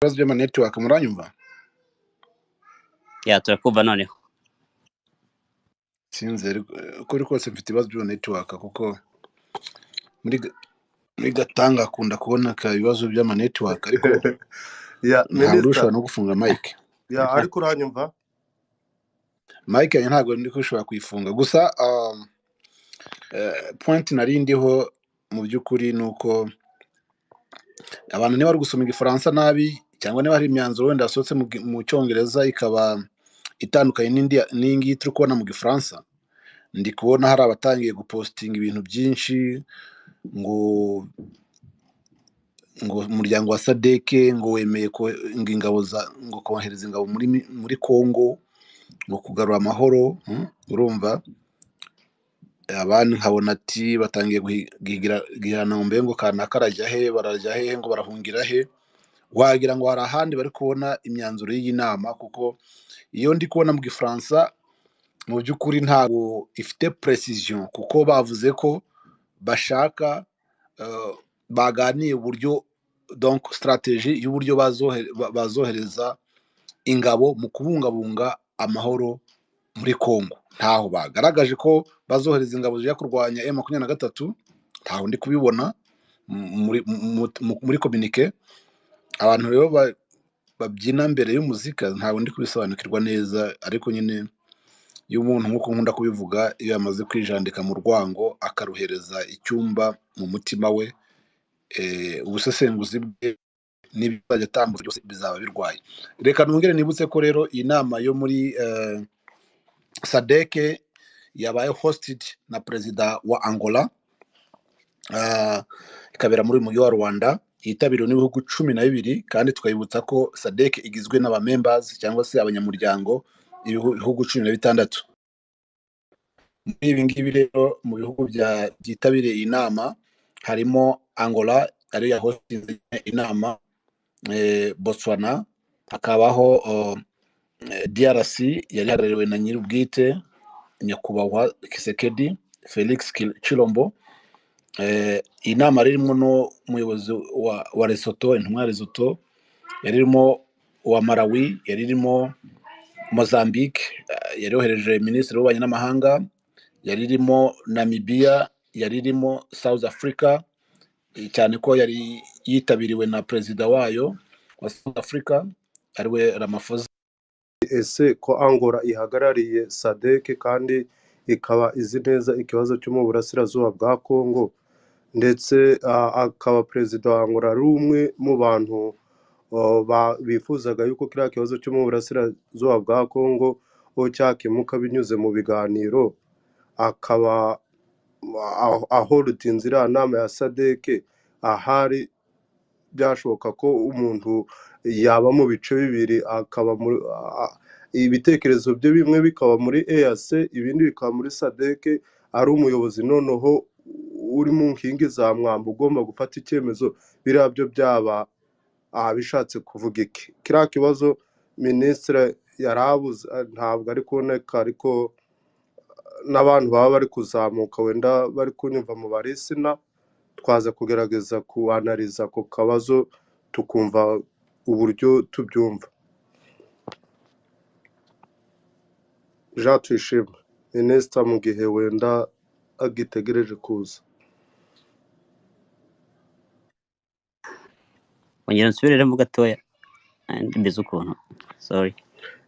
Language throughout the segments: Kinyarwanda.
ibibazo by'ama network muranyumva ya turakumva noneho sinzi ariko kuri kose mfite ibibazo by'ama network kuko muri Ga- muri gatanga akunda kubona ka ibibazo by'ama network ariko ya ntabwo minisita ushobora no gufunga mike ya ariko uranyumva mike yanjye ntabwo ndi ushobora kuyifunga gusa um, eh, point nari ndiho mu by'ukuri ni uko abantu niba bari gusoma igifaransa nabi cyangwa niba hari imyanzuro wenda yasohotse mu gi- mu cyongereza ikaba itandukanye n'indi n'iyi ngiyi turi kubona mu gifaransa ndi kubona hari abatangiye gupositinga ibintu byinshi ngo ngo umuryango wa sadeke ngo wemeye ko ngo ingabo za ngo kohereza ingabo muri mi- muri congo ngo kugarura amahoro mm, urumva abandi nkabona ati batangiye guhi- guhigira- guhigirana ngo mbe ngo kanaka arajya he barajya hehe ngo barahungira he wagira ngo hari ahandi bari kubona imyanzuro y'iyi nama kuko iyo ndi kubona mu gifaransa mu by'ukuri ntabwo ifite precision kuko bavuze ko bashaka eh, baganiye uburyo donc strategy y'uburyo bazohe- ba- bazohereza ingabo mu kubungabunga amahoro muri Congo ntaho bagaragaje ko bazohereza ingabo zijya kurwanya M makumyabiri na gatatu ntaho ndi kubibona mu- muri mu- mu- muri communique abantu rero ba- babyina mbere y'umuzika ntabwo ndi kubisobanukirwa neza ariko nyine iyo umuntu nk'uko nkunda kubivuga iyo yamaze kwijandika mu rwango akaruhereza icyumba mu mutima we eh, ubusesenguzi bwe n'ibizajya atambuka byose bizaba birwaye reka nongere nibutse ko rero iyi nama yo muri eh, sadeke yabaye hosted na perezida wa angola ah, ikabera muri uyu mujyi wa rwanda yitabiriwe n'ibihugu cumi na bibiri kandi tukabibutsa ko sadek igizwe n'abamembazi cyangwa se abanyamuryango ibihugu cumi na bitandatu muri ibi ngibi rero mu bihugu bya- byitabiriye iyi nama harimo angola ariyo yahosinze inama eh, botswana hakabaho oh, eh, drc yari ihagarariwe na nyir'ubwite nyakubahwa kisekedi felix Ki- chilombo Eh, iyi nama yari irimo n'umuyobozi wa, wa resoto intumwa ya resoto yari irimo uwa malawi yari irimo mozambique eh, yari yohereje minisitiri w'ububanyi n'amahanga yari irimo namibiya yari irimo south africa eh, cyane ko yari yitabiriwe na perezida wayo wa south africa ariwe ramaphosa ese ko angola ihagarariye sadeke kandi ikaba izi neza ikibazo cyo mu burasirazuba bwa kongo ndetse ah, akaba perezida wa angola ari umwe mu bantu oh, ba- bifuzaga yuko kiriya kibazo cyo mu burasirazuba bwa kongo oh, cyakemuka binyuze mu biganiro akaba aho- ahorutinze iriya nama ya sadeke ahari byashoboka ko umuntu yaba mu bice bibiri akaba muri a- ibitekerezo bye bimwe bikaba muri EAC ibindi bikaba muri sadeke ari umuyobozi noneho uri mu nkingi za mwamba ugomba gufata icyemezo biriya byo byaba abishatse kuvuga iki kiriya kibazo minisitiri yari abuze ntabwo ari kuboneka ariko n'abantu baba bari kuzamuka wenda bari kunyumva mu barisina twaza kugerageza kuanariza ako kabazo tukumva uburyo tubyumva jean tuyishime minisita mu gihe wenda agitegereje kuza ongera nsubiremo gatoya Ah, mbizi ukuntu sorry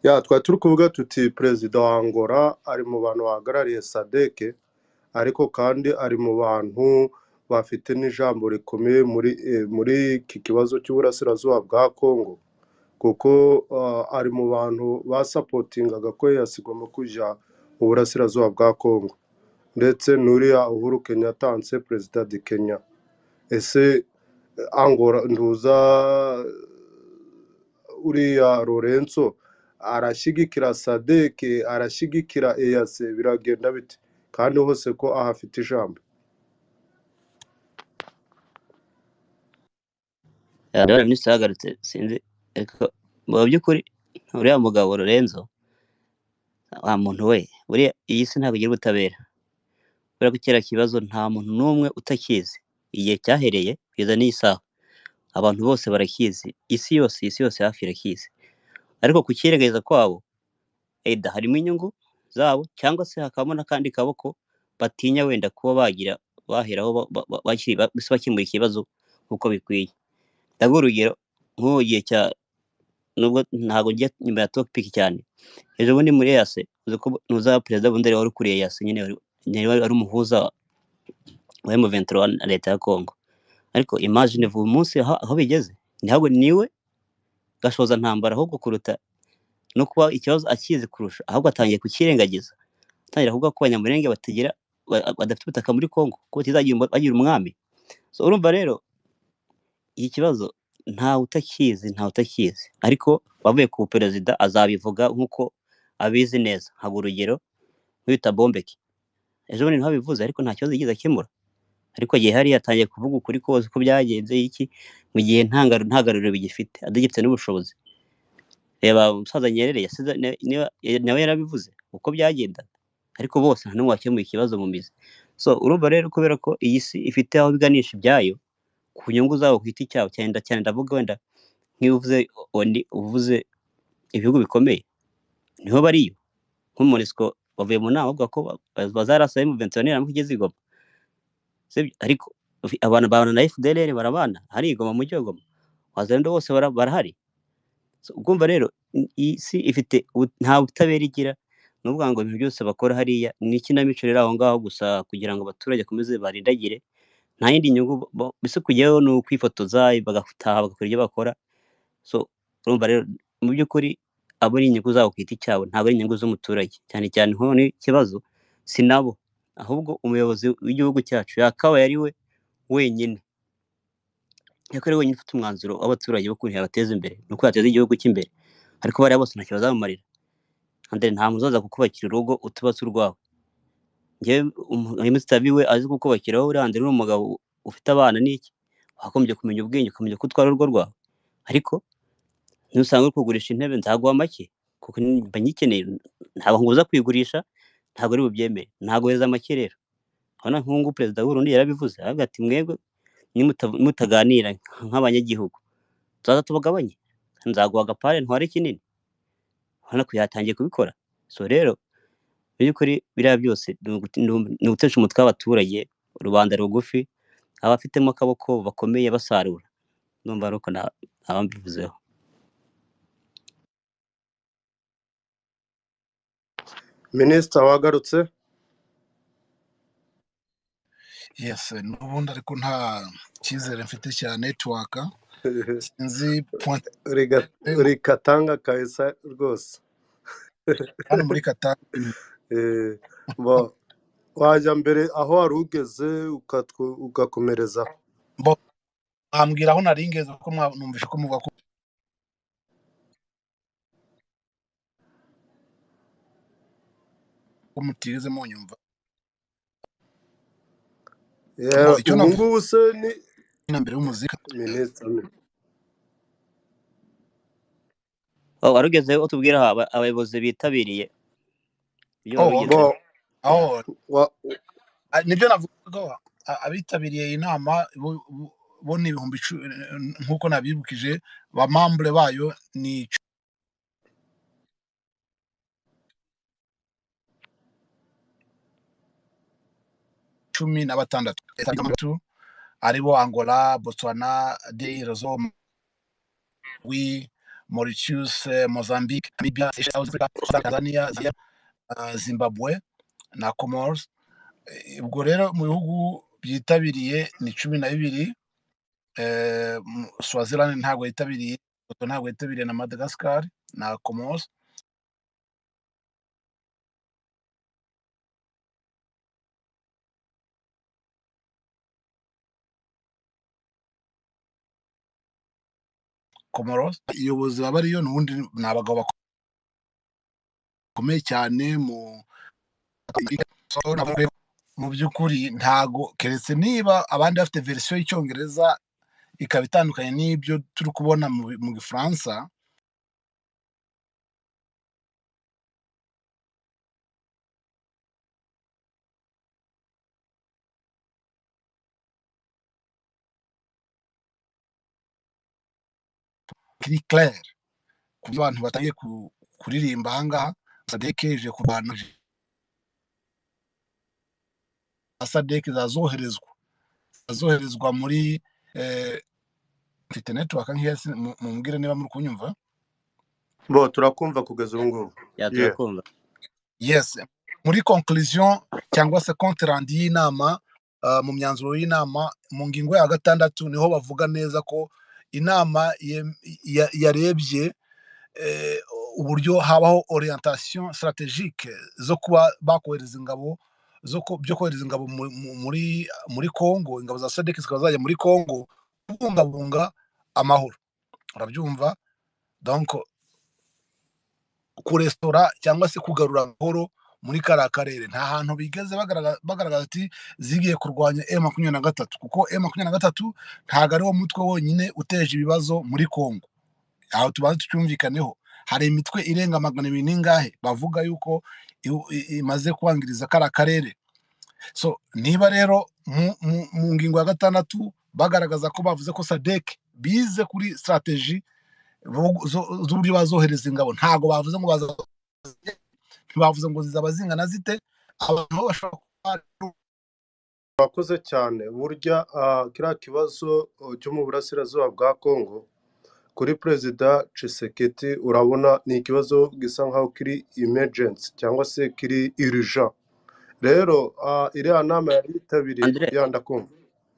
ya twari turi kuvuga tuti perezida wa angola ari mu bantu bahagarariye sadeke ariko kandi ari mu bantu bafite n'ijambo rikomeye muri eh, muri iki kibazo cy'uburasirazuba bwa kongo kuko ah, ari mu bantu basapotingaga ko EAC igomba kujya mu burasirazuba bwa kongo ndetse n'uriya uhuru kenyatta anse perezida di kenya ese angora nduza uriya lorenzo arashyigikira sadeke arashyigikira eyase biragenda bite kandi hose ko ahafite ijambo Ya, ndabona minisitiri yahagarutse sinzi ariko mu by'ukuri uriya mugabo lorenzo wa muntu we buriya iyi si ntabwo igira ubutabera kubera ko kera kibazo nta muntu n'umwe utakizi igihe cyahereye kugeza n'iyi saha abantu bose barakizi isi yose isi yose hafi irakizi ariko kukirengagiza kwabo eda harimo inyungu zabo cyangwa se hakabamo n'akandi kaboko batinya wenda kuba bagira baheraho ba- ba- ba- bakiri- ba- mbese bakemura ikibazo nk'uko bikwiye ndaguha urugero nk'ubu gihe cya nubwo ntabwo njya nyuma ya topiki cyane ejo bundi muri yase uzi ko ntuzaba perezida bundi wari ukuriye yase nyine wari nyine wari wari umuhuza wa M23 na leta ya Congo ariko imagine vuba umunsi aho aho bigeze ntabwo niwe gashoza ntambara ahubwo kuruta no kuba ikibazo akizi kurusha ahubwo atangiye kukirengagiza atangira kuvuga ko abanyamurenge batagira ba- badafite ubutaka muri Congo ko batizagira umwa- bagira umwami so urumva rero iki kibazo ntawe utakizi ntawe utakizi ariko wavuye ku perezida azabivuga nk'uko abizi neza haba urugero nk'uwita bombeki ejo bundi niho abivuze ariko nta kibazo yigeze akemura ariko igihe hari yatangiye kuvuga ukuri kose uko byagenze iki mu gihe ntangaru ntagaruriro bigifite adagifite n'ubushobozi reba umusaza nyerere yasize na- niba- nawe yarabivuze uko byagendaga ariko bose nta n'umwe wakemuye ikibazo mu mizi so urumva rero kubera ko iyi si ifite aho biganisha ibyayo ku nyungu zabo ku giti cyabo cyane nda- cyane ndavuga wenda nk'iyo uvuze oni uvuze ibihugu bikomeye niho bariyo nko monesco bavuye mu nama bavuga ko bazarasa M23 niramuka igeze i Goma sibyo ariko ufi- abantu babana na FDLR barabana hari igoma mu cyogoma wazalendo bose bara- barahari So, ubwumva rero i- iyi si ifite ubu- nta butabera igira ni ukuvuga ngo ibintu byose bakora hariya ni ikinamico rero aho ngaho gusa kugira ngo abaturage bakomeze barindagire nta yindi nyungu bo- bo- mbese kujyayo ni ukwifotoza bagataha bagakora ibyo bakora so urumva rero mu by'ukuri abo ari inyungu zabo ku giti cyabo ntabwo ari inyungu z'umuturage cyane cyane nk'ubu ni ikibazo si nabo ahubwo umuyobozi w'igihugu cyacu yakabaye ari we wenyine ariko ari wenyine ufite umwanzuro w'abaturage wo kuntu yabateza imbere ni uko yateza igihugu cye imbere ariko bariya bose ntacyo bazamumarira andre nta muntu uzaza kukubakira urugo utubatse urwawe ngewe umusitabi we azi kukubakiraho uriya andre ni umugabo ufite abana n'iki wagombye kumenya ubwenge ukamenya ko utwara urugo rwawe ariko nusanga uri kugurisha intebe nzaguha make kuko ni- mba nyikeneye ntabwo nguza kuyigurisha ntabwo ari bubyemere ntabwo heza make rero urabona nk'ubu perezida w'urundi yarabivuze aravuga ati mwebwe nimuta- nimutaganira nk'abanyagihugu tuzaza tubagabanye nzaguha agapare ntware kinini urabona ko yatangiye kubikora so rero mu by'ukuri biriya byose ni ugut- ni u- ni ugutesha umutwe w'abaturage rubanda rugufi abafitemo akaboko bakomeye basarura numva ari uko na- nabambivuzeho minisita wagarutse yesi n'ubundi ariko nta cyizere mfite cya netiwaka sinzi pointi Riga- rikatanga kahisa rwose hano muri katari Eh, wa- wajya mbere aho wari ugeze ukatwo- ugakomereza aho bo mwambwira aho nari ngeze kuko mwa- numvise ko muvuga ko ko mutigeze munyumva Yeah, ngo icyo ubu navuze ngubu se ni na mbere y'umuzika minisita Oh, wari ugezeho utubwira aho aba- abayobozi bitabiriye ibyo oh okay babigezeho bo aho wa- ah, nibyo navuga a- abitabiriye iyi nama bo bo- bo ni ibihumbi icu- nk'uko nabibukije ba mambure bayo ni icu- cumi na batandatu aribo angola botswana deirezo wi mauritius eh, mozambique namibia Seychelles, tanzania Zambia, ah, zimbabwe na comores Eh, ubwo rero mu bihugu byitabiriye ni cumi na bibiri eh, mu- swaziland ntabwo yitabiriye Lesotho ntabwo yitabiriye na madagascar na comoros comoros iyobozi baba ariyo n'ubundi ni abagabo bakomeye cyane mu mu by'ukuri ntago keretse niba abandi bafite verisiyo y'icyongereza ikaba itandukanye n'ibyo turi kubona mu bi- mu gifaransa kiri clair ku buryo abantu batangiye ku- kuririmba ahangaha sadeke ije kurwana sadeke zazoherezwa zazoherezwa muri eh, mfite network nkeya sin- mu- mumbwire niba muri kunyumva bo turakumva kugeza ubu ngubu ya yeah. turakumva yes muri conclusion cyangwa se compte rendu y'inama ah, mu myanzuro y'inama mu ngingo ya gatandatu niho bavuga neza ko inama yem- ya- yarebye eh, uburyo habaho orientation strategique zo kuba bakohereza ingabo zo ku- byo kohereza ingabo mu- mu- muri muri Congo ingabo za SADC zikaba zajya muri Congo kubungabunga amahoro urabyumva donc kurestora cyangwa se kugarura amahoro muri kariya karere nta hantu bigeze bagaragaza bagaragaza ati zigiye kurwanya M makumyabiri na gatatu kuko M makumyabiri na gatatu ntabwo ariwo mutwe wonyine uteje ibibazo muri Congo aho tubanza tucyumvikaneho hari imitwe irenga magana abiri n'ingahe bavuga yuko iw- i- imaze kwangiriza kariya karere so niba rero mu, mu, mu ngingo ya gatandatu bagaragaza ko bavuze ko sadek bize kuri strategy bo- zo- z'uburyo bazohereza ingabo ntabwo bavuze ngo baza ntibavuze ngo zizaba zingana zite abantu bo bashobora kuba murakoze cyane burya ah, kiriya kibazo oh, cyo mu burasirazuba bwa kongo kuri perezida Tshisekedi urabona ni ikibazo gisa nkaho kiri emergency cyangwa se kiri urgent rero ah, iriya nama yari yitabiriye andire ya ndakumva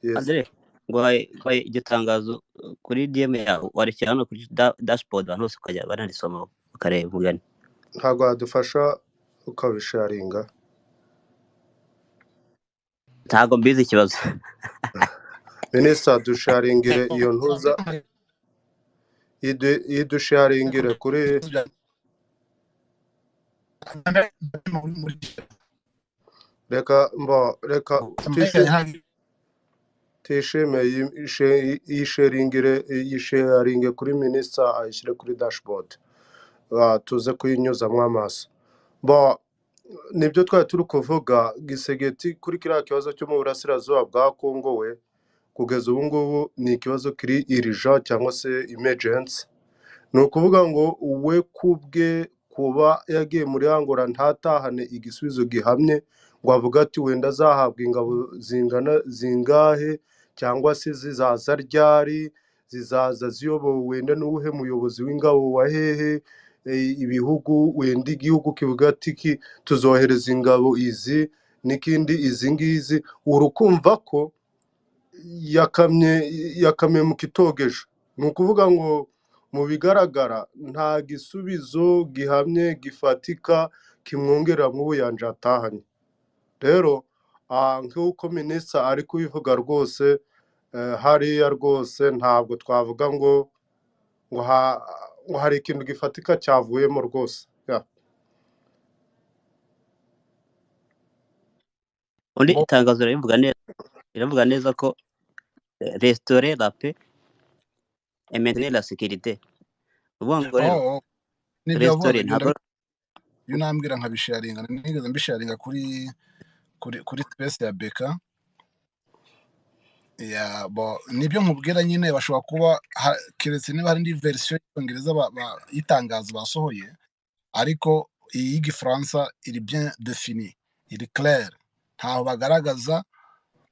yes andire nguhaye nguhaye iryo tangazo uh, kuri dm yawe warekera hano kuri da- dashboard abantu bose ukajya banarisoma bakareba umugani ntabwo yadufasha ukabisharinga ntabwo mbizi ikibazo minisita dusharingire iyo ntuza idu- idusharingire kuri reka mbo reka tishi tishime yi- ishe- yisheringire yisharinge kuri minisita ayishyire kuri dashboard Ah, tuze kuyinyuzamo amaso bo nibyo twari turi kuvuga gisegeti kuri kiriya kibazo cyo mu burasirazuba bwa kongo we kugeza ubu ngubu ni ikibazo kiri irija cyangwa se emergency ni ukuvuga ngo we kubwe kuba yagiye muri angora ntatahane igisubizo gihamye ngo avuga ati wenda azahabwa ingabo zingana zingahe cyangwa se zizaza ryari zizaza ziyobowe wenda n'uwuhe muyobozi w'ingabo wa hehe e, ibihugu wenda igihugu kivuga ati ki tuzohereza ingabo izi n'ikindi izi ngizi urukumva ko yakamye yakamye mu kitogeje ni ukuvuga ngo mu bigaragara nta gisubizo gihamye gifatika kimwongerera mu buyanja atahanye rero ah, nk'uko minisita ari kubivuga rwose eh, hariya rwose ntabwo twavuga ngo ngo ha- ngo hari ikintu gifatika cyavuyemo rwose Ya. undi itangazo riravuga neza riravuga neza ko eh, restaurer la paix et maintenir la sécurité ni ukuvuga ngo rero nibyo yavugaga restaurer ibyo ntabwo ndabi- ibyo nambwira nkabisharinga nigeze mbisharinga kuri kuri kuri space ya beka ya bo nibyo nkubwira nyine bashobora kuba ha- keretse niba hari indi verisiyo y'icyongereza ba- ba- y'itangazo basohoye ariko iyi y'igifaransa iri bien defini iri claire ntaho bagaragaza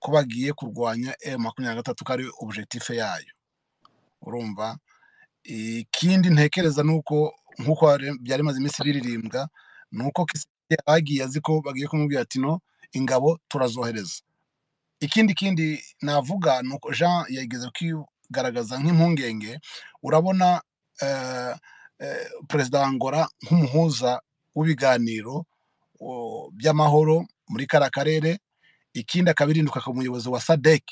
ko bagiye kurwanya m makumyabiri na gatatu ko ari objectif yayo urumva ikindi ntekereza ni uko nk'uko hari- byari bimaze iminsi biririmbwa ni uko Kisigire bagiye azi ko bagiye kumubwira ati no ingabo turazohereza ikindi kindi navuga ni uko jean yageze kwigaragaza nk'impungenge urabona eh, eh, perezida wa angola nk'umuhuza w'ibiganiro o, by'amahoro muri kara karere ikindi akabirinduka ku muyobozi wa sadek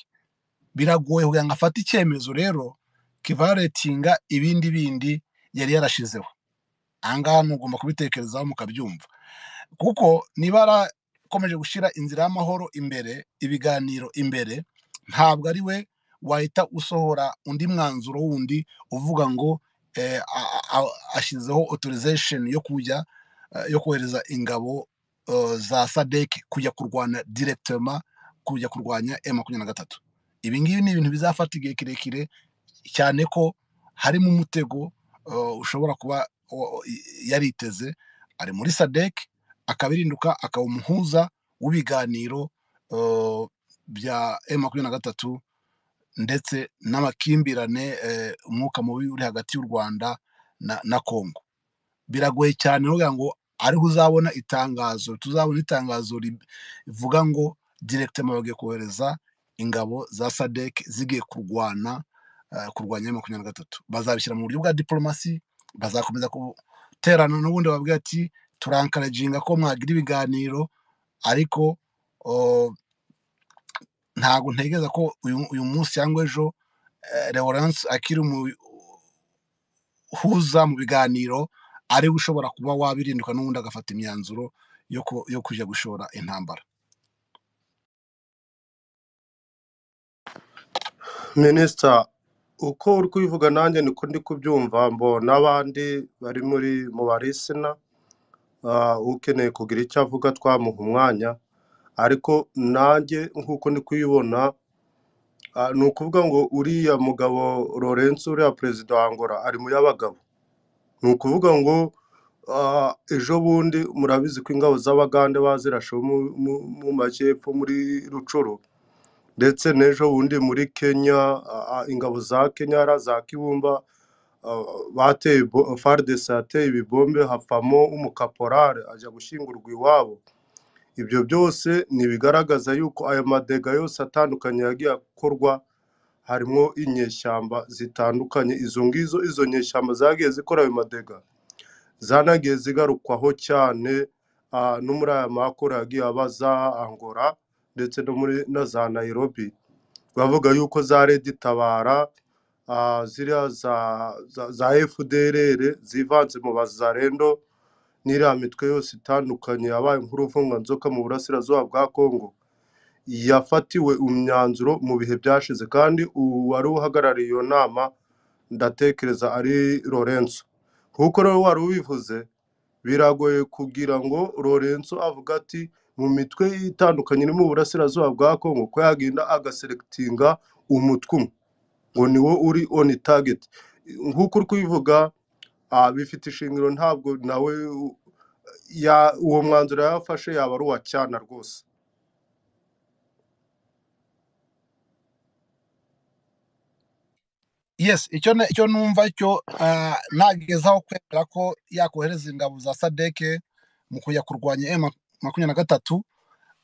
biragoye kugira ngo afate icyemezo rero kivaretinga ibindi bindi yari yarashizeho ahangaha mugomba kubitekerezaho mukabyumva kuko niba yarakomeje gushyira inzira y'amahoro imbere ibiganiro imbere ntabwo ari we wahita usohora undi mwanzuro wundi uvuga ngo eh, a- a- a- ashyizeho authorization yo kujya eh, yo kohereza ingabo eh, za sadek kujya kurwana directema kujya kurwanya M makumyabiri na gatatu ibi ngibi ni ibintu bizafata igihe kirekire cyane ko harimo umutego uh, ushobora kuba uh, yariteze ari muri sadek akabirinduka akaba umuhuza w'ibiganiro uh, bya M makumyabiri na gatatu ndetse n'amakimbirane eh, umwuka mubi uri hagati y'u Rwanda na, na Congo biragoye cyane uvuga ngo ariho uzabona itangazo tuzabona itangazo rivuga ngo directement bagiye kohereza ingabo za sadek zigiye kurwana eh, kurwanya M makumyabiri na gatatu bazabishyira mu buryo bwa diplomasi bazakomeza guterana n'ubundi babwira ati turankaraginga ko mwagira ibiganiro ariko oh, ntabwo ntegereza ko uyu uyu munsi cyangwa ejo eh, Lawrence akiri umuhuza mu biganiro ariwe ushobora kuba wabirinduka n'ubundi agafata imyanzuro yo ku- yo kujya gushora intambara minisita uko uri kubivuga nanjye niko ndi kubyumva mbo n'abandi bari muri mu barisina ah, ukeneye kugira icyo avuga twamuha umwanya ariko nanjye nk'uko ndi kuyibona ah, ni ukuvuga ngo uriya mugabo Lawrence uriya perezida wa Angola ari mu y'abagabo ni ukuvuga ngo ah, ejo bundi murabizi ko ingabo z'abagande bazirashe mu mu- mu majyepfo muri rucuru ndetse n'ejo bundi muri kenya ah, ah, ingabo za kenya ra za kibumba ah, bateye bo- FARDC yateye ibibombe hapfamo umukaporari ajya gushyingurwa iwabo ibyo byose ni ibigaragaza yuko aya madega yose atandukanye yagiye akorwa harimo inyeshyamba zitandukanye izo ngizo izo nyeshyamba zagiye zikora ayo madega zanagiye zigarukwaho cyane ah, no muri aya makuru yagiye aba za angora ndetse no muri na za nairobi bavuga yuko za redi tabara ah, ziriya za, za, za fdrr zivanze mu bazarendo n'iriya mitwe yose itandukanye yabaye nk'uruvunganzoka mu burasirazuba bwa kongo yafatiwe imyanzuro mu bihe byashize kandi uwari uhagarariye iyo nama ndatekereza ari lorenzo nk'uko rero wari ubivuze biragoye kugira ngo lorenzo avuga ati mu mitwe itandukanye iri mu burasirazuba bwa kongo ko yagenda agaserekitinga umutwe umwe ngo ni wo uri on target nk'uko uri kubivuga ah, bifite ishingiro ntabwo nawe u- ya- uwo mwanzuro yafashe yaba ari uwa cyana rwose yes icyo na- icyo numva cyo ah, nagezaho kwemera ko yakohereza ingabo za sadek mu kujya kurwanya M makumyabiri na gatatu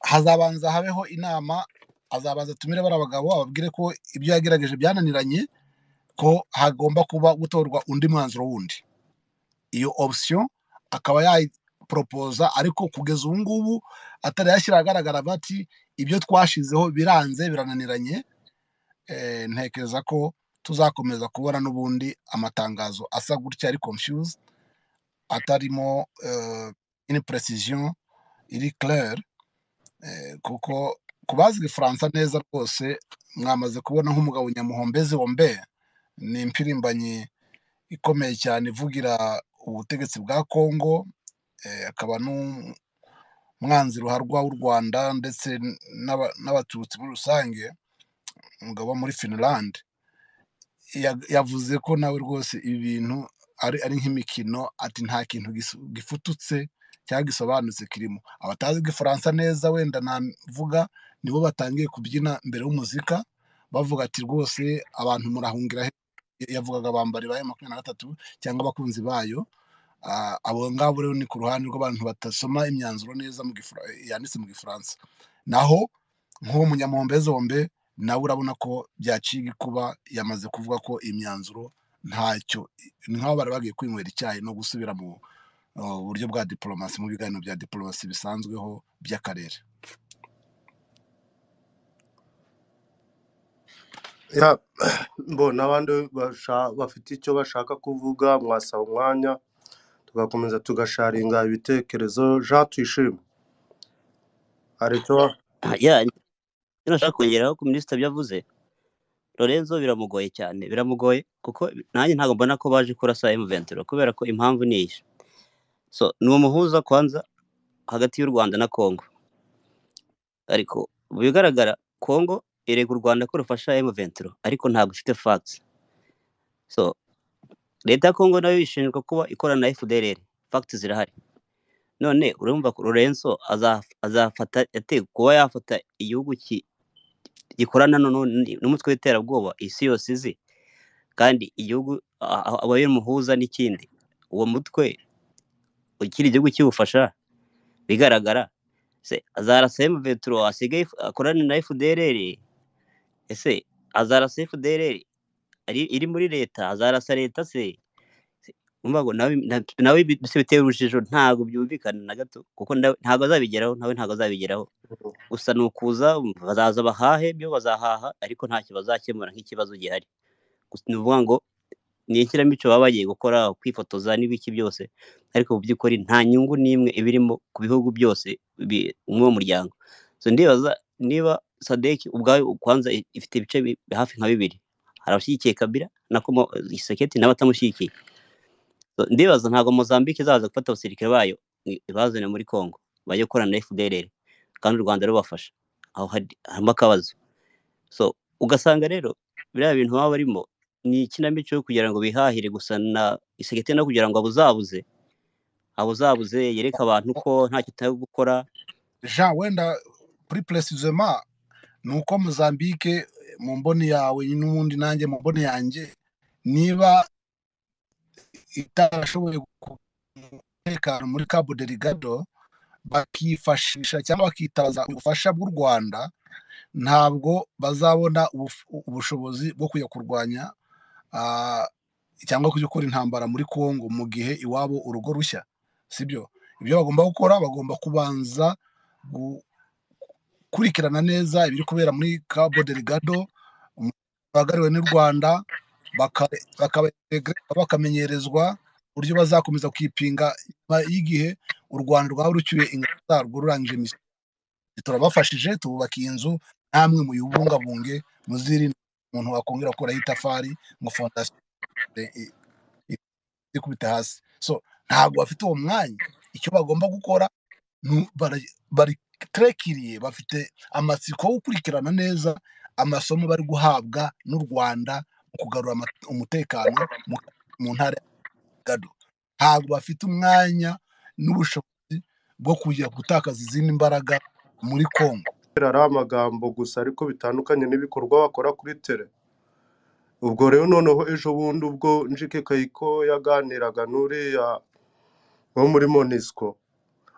hazabanza habeho inama azabanza atumire bariya bagabo ababwire ko ibyo yagerageje byananiranye ko hagomba kuba gutorwa undi mwanzuro wundi iyo option akaba yayiporopoza ariko kugeza ubu ngubu atari yashyira ahagaragara avuga ati ibyo twashizeho biranze birananiranye eh, ntekereza ko tuzakomeza kubona n'ubundi amatangazo asa gutya ari confuse atarimo eh, une precision iri claire Eh, kuko kubazi igifaransa neza rwose mwamaze kubona nk'umugabo nyamuhombezi wombe ni impirimbanyi ikomeye cyane ivugira ubutegetsi bwa kongo eh, akaba n'umwanzi ruharwa w'u rwanda ndetse n'aba- n'abatutsi muri rusange umugabo wo muri finland Ya- yavuze ko nawe rwose ibi bintu ari ari nk'imikino ati nta kintu gisu- gifututse cyangwa gisobanutse kirimo abatazi igifaransa neza wenda navuga nibo batangiye kubyina mbere y'umuzika bavuga ati rwose abantu murahungira he yavugaga bambari ba makumyabiri na gatatu cyangwa abakunzi bayo Ah, abo ngabo rero ni ku ruhande rw'abantu batasoma imyanzuro neza mu gifra- yanditse mu gifaransa naho nk'uwo munyamuhombezombe nawe urabona ko byaciye igikuba yamaze kuvuga ko imyanzuro ntacyo ni nk'aho bari bagiye kwinywera icyayi no gusubira mu uh, buryo bwa diporomasi mu biganiro bya diporomasi bisanzweho by'akarere ya mbo n'abandi basha- bafite icyo bashaka kuvuga mwasaba umwanya tugakomeza tugasharinga ibitekerezo jean tuyishime hari icyo Ah, yeah, icyo nashaka kongeraho ku minisita byavuze Lorenzo biramugoye cyane biramugoye kuko nanjye ntabwo mbona ko baje kurasa M23 kubera ko impamvu ni iyi so ni umuhuza kwanza hagati y'u Rwanda na Congo ariko mu bigaragara Congo irega u Rwanda ko rufasha M23 ariko ntabwo ifite facts so leta ya kongo nayo ishinjwa kuba ikorana na fdrr fagiti zirahari none urumva ko lorenzo aza- azafata ate kuba yafata igihugu ki- gikorana nu- nu- n'umutwe w'iterabwoba isi yose izi kandi igihugu a- a- aba y'umuhuza n'ikindi uwo mutwe ukiri igihugu kiwufasha bigaragara se azarasa emuveturo asigaye ifu- akorana na fdrr ese azarasa fdrr ari- iri muri leta azarasa leta se umva ngo nawe na- nawe bi- se biteye urujijo ntabwo byumvikana na gato kuko nda- ntabwo azabigeraho nawe ntabwo azabigeraho gusa ni ukuza bazaza bahahe byo bazahaha ariko ntacyo bazakemura nk'ikibazo gihari Gusa ni ukuvuga ngo ni inkinamico baba bagiye gukora kwifotoza n'ibiki byose ariko mu by'ukuri nta nyungu n'imwe ibirimo ku bihugu byose bi- muri uwo muryango so ndibaza niba sadeki ubwayo kwanza i- ifite ibice bi- hafi nka bibiri hari abashyigikiye kabira na Komo- Tshisekedi n'abatamushyigikiye So, ndibaza ntabwo mozambique izaza gufata abasirikare bayo i- ibazane muri congo bajye gukorana na fdr kandi u rwanda rubafasha aho hari- harimo akabazo so ugasanga rero biriya bintu baba barimo ni ikinamico yo kugira ngo bihahire gusa na isekete no kugira ngo abuzabuze abuzabuze yereke abantu ko nta kitaye gukora jean wenda kuri puresizema ni uko mozambique mu mboni yawe n'ubundi nanjye mu mboni yanjye niba itarashoboye umutekano muri cabo deligado bakifashisha cyangwa bakitabaza ubufasha bw'u rwanda ntabwo bazabona ubuf- ubushobozi bwo kujya kurwanya ah, cyangwa kujya gukora intambara muri congo mu gihe iwabo urugo rushya sibyo ibyo bagomba gukora bagomba kubanza gukurikirana neza ibiri kubera muri cabo deligado bagariwe n'u rwanda baka- bakaba- bakamenyerezwa uburyo bazakomeza kwipinga nyuma y'igihe u rwanda rwaba rucyuye ingabo zarwo rurangije misiyo turabafashije tububakiye inzu namwe muyibungabunge muzirinde umuntu wakongera gukuraho itafari ngo fondasiyo i- i- ikubite hasi so ntabwo bafite uwo mwanya icyo bagomba gukora nu- bara- bariterekiriye bafite amatsiko yo gukurikirana neza amasomo bari guhabwa n'u rwanda mu kugarura ama- umutekano mu mu ntara ya gado ntabwo bafite umwanya n'ubushobozi bwo kujya gutakaza izindi mbaraga muri congo Kera ari amagambo gusa ariko bitandukanye n'ibikorwa bakora kuri tere ubwo rero noneho ejo bundi ubwo njike kayiko yaganiraga n'uriya wo muri monisco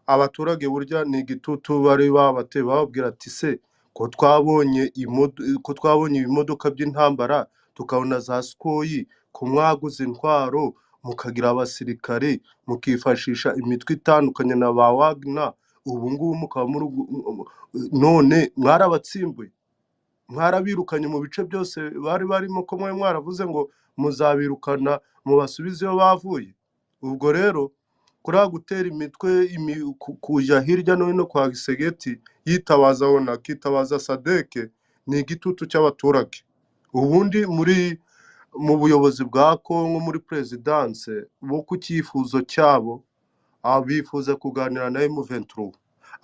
abaturage burya ni igitutu bari babateye bababwira ati se ko twabonye imodo- ko twabonye ibimodoka by'intambara tukabona za sikoyi ko mwaguze intwaro mukagira abasirikare mukifashisha imitwe itandukanye na ba wagner ubu ngubu mukaba muri none mwarabatsimbuye mwarabirukanye mu bice byose bari barimo ko mwe mwaravuze ngo muzabirukana mubasubize iyo bavuye ubwo rero kuriya gutera imitwe imi- ku- kujya hirya no hino kwa gisegeti yitabaza ona akitabaza sadeke ni igitutu cy'abaturage ubundi muri mu buyobozi bwa kongo muri perezidanse bo ku cyifuzo cyabo abifuza kuganira na M23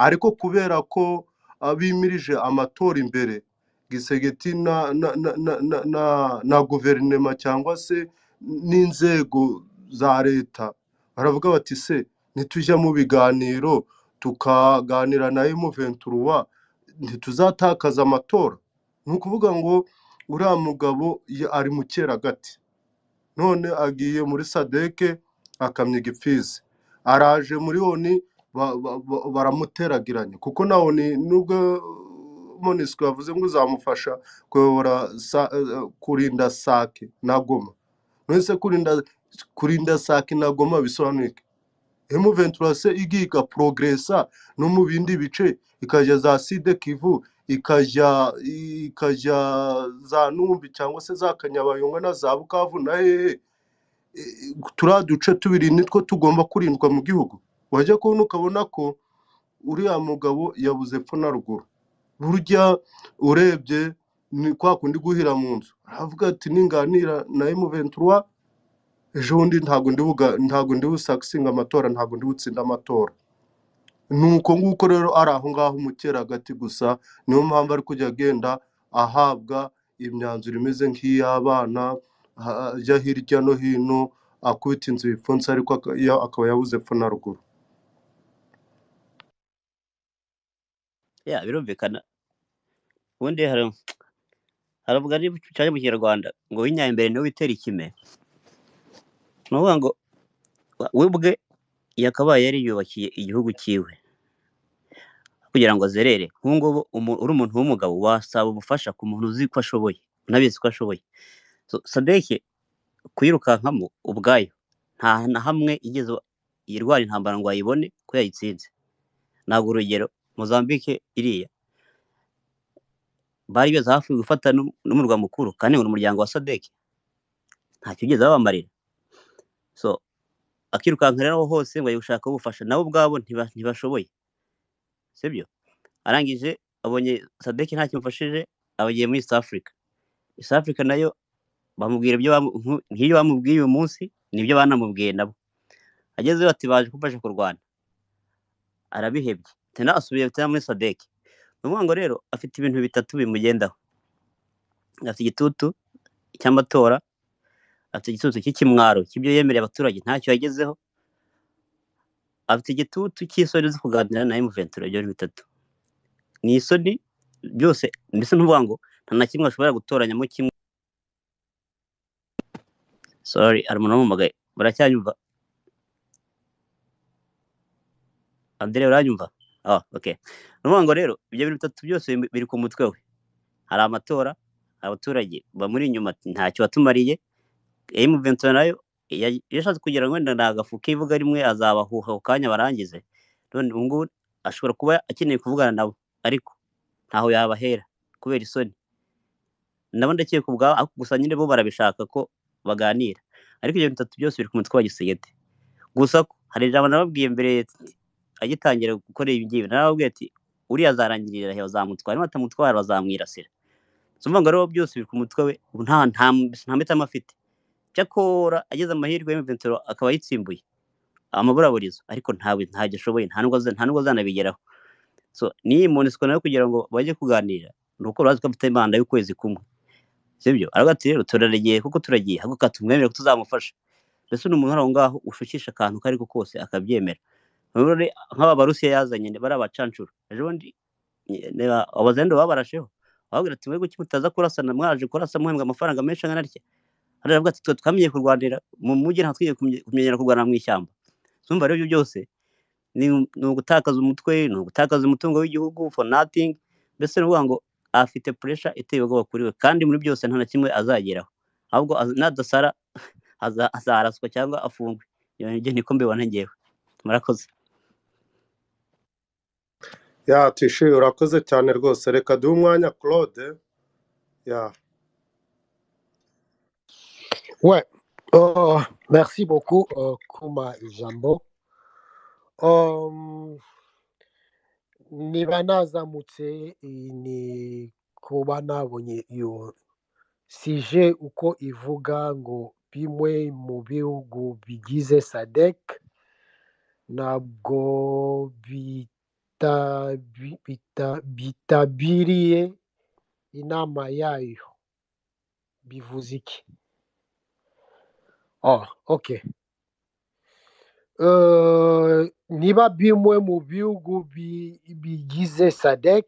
ariko kubera ko abimirije amatora imbere gisegeti na na na na na, na, na guverinema cyangwa se n'inzego za leta baravuga bati se nitujya mu biganiro tukaganira na M23 ntituzatakaza amatora ni ukuvuga ngo uriya mugabo ya- ari mu cyeragati none agiye muri sadeke akamya igipfizi araje muri oni ba- ba- ba- baramuteragiranye kuko na oni nubwo monisco yavuze ngo uzamufasha kuyobora sa- eh, kurinda sake na goma nonese kurinda kurinda sake na goma bisobanuye iki M23 se igiye igaprogresa no mu bindi bice ikajya za Sud Kivu ikajya ikajya za Numbi cyangwa se za Kanyabayonga na za Bukavu na hehe E, turiya duce tubiri nitwo tugomba kurindwa mu gihugu wajya kubona ukabona ko uriya mugabo yabuze epfo na ruguru burya urebye ni kwa kundi guhira mu nzu aravuga ati ninganira na M23 ejo bundi ntabwo ndi buga- ntabwo ndi busakisinga amatora ntabwo ndi butsinda amatora ni uko nguko rero ari aho ngaho umukeragati gusa niyo mpamvu ari kujya agenda ahabwa imyanzuro imeze nk'iy'abana ha- ajya hirya no hino akubita inzu ibipfunsi ariko aka- ya- akaba yabuze epfo na ruguru ya birumvikana ubundi hari haravuga niba ucanye mu kinyarwanda ngo winyaye imbere niwe witera ikime ni ukuvuga ngo we ubwe yakabaye yariyubakiye igihugu cyiwe kugira ngo azerere nk'ubu ngubu umu- uri umuntu w'umugabo wasaba ubufasha ku muntu uzi ko ashoboye unabizi ko ashoboye So, sadeke kuyirukankamo ubwayo nta na hamwe igeze yirwara intambara ngo ayibone ko yayitsinze ntabwo urugero mozambique iriya bari beza hafi gufata n'um- n'umurwa mukuru kandi ngo ni umuryango wa sadeke ntacyo ugeze babamarira so akirukanka rero aho hose ngo gushaka ubufasha nabo ubwabo ntiba- ntibashoboye sibyo arangije abonye sadeke nta kimufashije abagiye muri east africa east africa nayo bamubwira ibyo bamu- nku- nk'ibyo bamubwiye uyu munsi nibyo banamubwiye nabo agezeyo ati baje kumfasha kurwana arabihebye tena asubiye tena muri sadeke ni ukuvuga ngo rero afite ibintu bitatu bimugendaho afite igitutu cy'amatora afite igitutu cy'ikimwaro cy'ibyo yemereye abaturage ntacyo yagezeho afite igitutu cy'isoni zo kuganira na emuventura ibyo ni bitatu ni isoni byose mbese ni ukuvuga ngo nta na kimwe ashobora gutoranyamo kimwe sorry hari umuntu wamuhamagaye muracyanyumva andire uranyumva ah ok ni ukuvuga ngo rero ibyo bintu bitatu byose biri biri ku mutwe we hari amatora abaturage bamuri inyuma ati, ntacyo watumariye emuventura nayo ya- yashatse kugira ngo wenda ni agafu kivuga rimwe azabahuha ako kanya barangize none ubu ngubu ashobora kuba akeneye kuvugana nabo ariko ntaho yabahera kubera isoni nabo ndakeka ubwabo ariko gusa nyine bo barabishaka ko baganira ariko ibyo bitatu byose biri ku mutwe wa gisegete gusa ko hari ijambo nababwiye mbere agitangira gukora ibi ngibi narababwiye ati uriya azarangirira he bazamutwara niba batamutwara bazamwirasira so mvuga ngo rero byose biri ku mutwe we ubu nta nta nta mpitamo afite cyakora agize amahirwe y'imventuro akaba ayitsimbuye amaburaburizo ariko ntawe ntacyo ashoboye nta nubwo aza- nta nubwo azanabigeraho so n'iyi monisiko nayo kugira ngo bajye kuganira ni uko urazi ko afite manda y'ukwezi kumwe sibyo aravuga ati rero turaragiye kuko turagiye haguka tumwemere ko tuzamufasha mbese ni umuntu uri aho ngaho ushukisha akantu ako ariko kose akabyemera Urabona nk'aba barusiya yazanye ni- bariya bacancuro ejo bundi niba abazendo babarasheho bababwira ati mwebwe kuki mutaza kurasana mwaje kurasa muhembwa amafaranga menshi angana atya hariya baravuga ati twe twamenye kurwanira mu mujyi ntabwo twigeze kumenye- kumenyera kurwana mu ishyamba urumva rero ibyo byose ni ni ugutakaza umutwe ni ugutakaza umutungo w'igihugu for nothing mbese ni ukuvuga ngo afite pressure iteye ubwoba kuri we kandi muri byose nta na kimwe azageraho ahubwo az- nadasara aza- azaraswa cyangwa afungwe ibyo nibyo niko mbibona ngewe murakoze ya tishe urakoze cyane rwose reka duhe umwanya claude ya Ouais. Oh, merci beaucoup, euh, Kuma Ijambo. Um, ni banazamutse iyi ni kuba nabonye iyo sije uko ivuga ngo bimwe mu bihugu bigize sadek ntabwo bita- bi- bita- bitabiriye inama yayo bivuze iki oh, okay Eh, niba bimwe mu bihugu bi- bigize sadek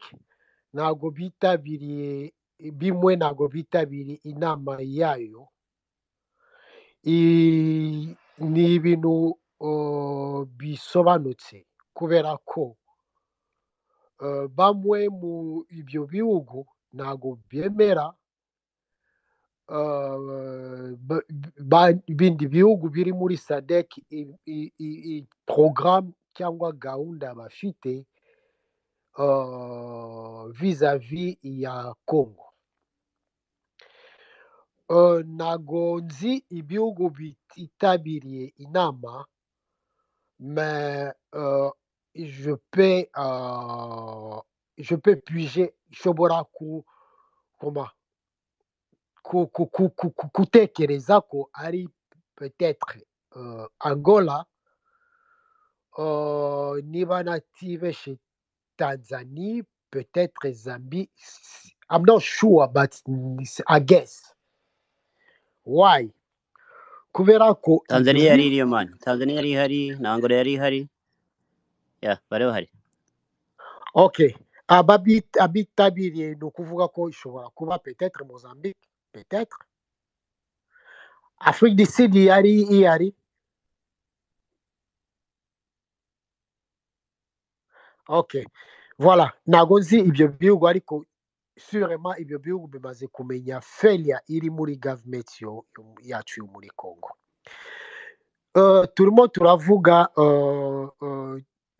ntabwo bitabiriye bimwe ntabwo bitabiriye inama yayo I- ni ibintu eh, bisobanutse kubera ko eh, bamwe mu ibyo bihugu ntabwo byemera eh, ba- ba- bindi bihugu biri muri sadek i- i- i- i- porogaramu cyangwa gahunda bafite euh, vis-à-vis ya Congo. Euh, ntago nzi ibihugu bititabiriye inama mais euh, je peux euh, je peux piger nshobora ku comment ku, ku, ku, ku, ku, kutekereza ko ari peut-être euh, Angola euh, niba natibeshe Tanzanie, peut-être Zambie. s- I'm not sure, but n- s- I guess. Why? kubera ko ibyo tanzaniya yari bi iriyo mani tanzaniya yari ihari na angola yari ihari ya bari bahari okay ababi- abitabiriye ni ukuvuga ko ishobora kuba petetre mozambique petetre afrique du sud yari ihari okay voila ntabwo nzi ibyo bihugu ariko surema ibyo bihugu bimaze kumenya feriya iri muri gavumenti yo- yacu yo muri congo Eh, turimo turavuga eh, eh,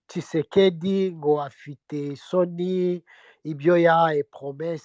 Tshisekedi ngo afite isoni ibyo yahaye promesse